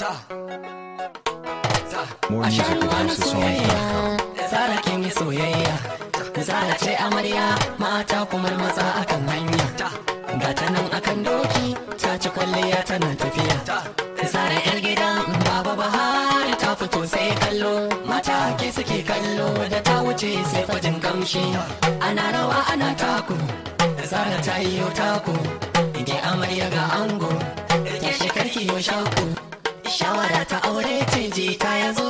More music at houseofsongs.com. Zara kin yi soyayya Zara ce amarya mata kuma maza akan hanya Ga ta nan akan doki ta ci kwalliya tana tafiya Zara yar gida baba bahari ta fito sai kallo Mata ke suke kallo da ta wuce sai fajin kamshi Ana rawa ana taku Zara ta yi yau taku Ige amarya ga ango Ta shekarki yau shaku Shawara ta aure ce ji ta yanzu